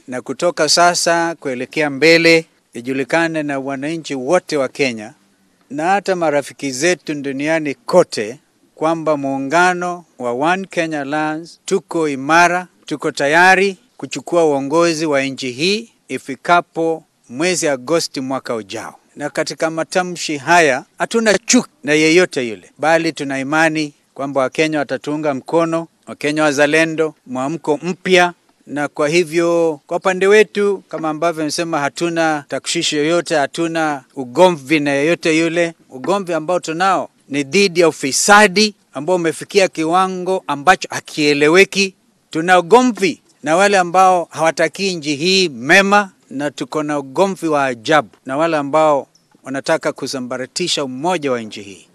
na kutoka sasa kuelekea mbele ijulikane na wananchi wote wa Kenya na hata marafiki zetu duniani kote kwamba muungano wa One Kenya Alliance tuko imara, tuko tayari kuchukua uongozi wa nchi hii ifikapo mwezi Agosti mwaka ujao. Na katika matamshi haya hatuna chuki na yeyote yule, bali tuna imani kwamba Wakenya watatuunga mkono, Wakenya wazalendo, mwamko mpya na kwa hivyo kwa upande wetu, kama ambavyo nimesema, hatuna takshishi yoyote, hatuna ugomvi na yeyote yule. Ugomvi ambao tunao ni dhidi ya ufisadi ambao umefikia kiwango ambacho hakieleweki. Tuna ugomvi na wale ambao hawatakii nchi hii mema, na tuko na ugomvi wa ajabu na wale ambao wanataka kusambaratisha umoja wa nchi hii.